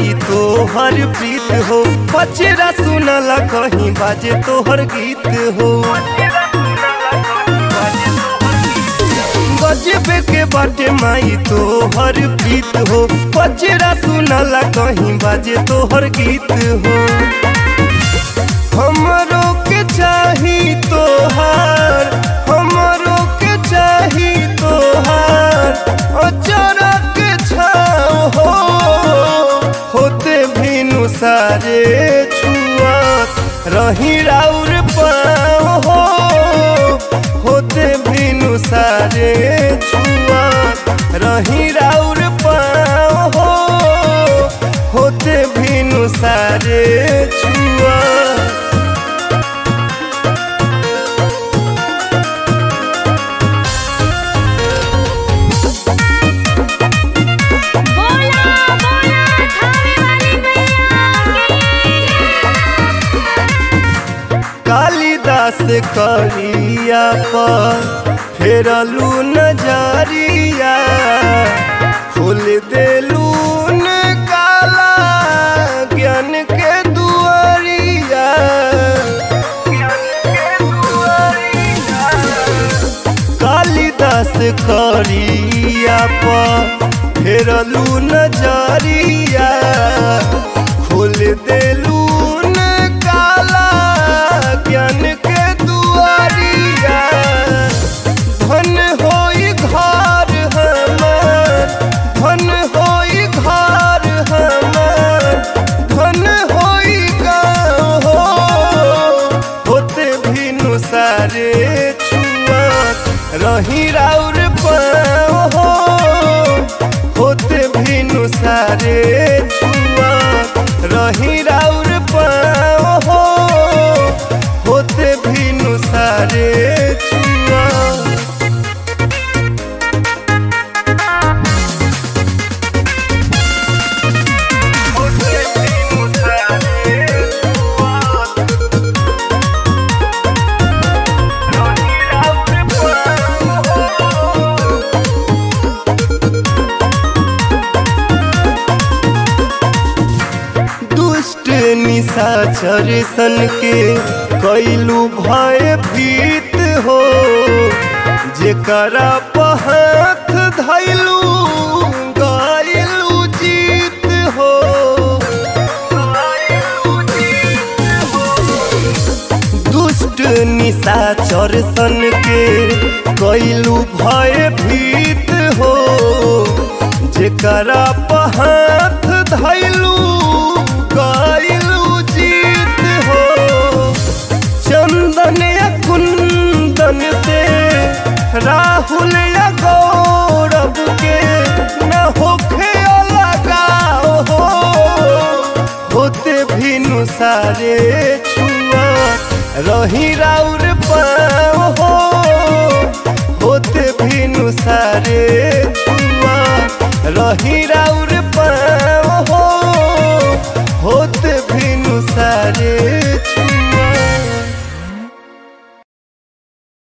माई तोहर प्रीत हो पचरा सुनला कहीं बाजे तोहर गीत हो गजबे के बाटे माई तोहर प्रीत हो पचरा सुनला कहीं बाजे तोहर गीत हो हमरो के चाही तोहार हमरो के चाही तोहार अचरा के छाव हो होते भीनु सारे छुआत रही राउर पाँव हो होते भीनु सारे छुआत रही राउर पाँव हो होते भीनु सारे छुआत बोला बोला थाने वाली मैया कालिदास करिया पर फेरलू नजरिया खोल देलू न काला ज्ञान के दुआरिया कालिदास करिया पर फेरलू नजरिया खोल देलू न काला ज्ञान के दुआरिया धन होई घर हमार धन होई घर हमार धन होई गाँव हो होते भीनु सारे छुआत रही राउर पाँव हो होते भीनु सारे छुआत रही राउर पाँव हो होते भीनु सारे छुआत होते भीनु सारे छुआत रही राउर पाँव हो दुष्ट निशाचर सन के कैलू भय भीत हो जेकरा पहाथ धैलू गैलू जीत हो दुष्ट निशाचर सन के कैलू भय भीत हो जेकरा पहाथ धैलू गैलू जीत हो चंदन या कुंदन से राहुल या गौरव के न होखे लगाओ हो होते भीनु सारे छुआ रही राउर पाँव हो होते भीनु सारे छुआ रही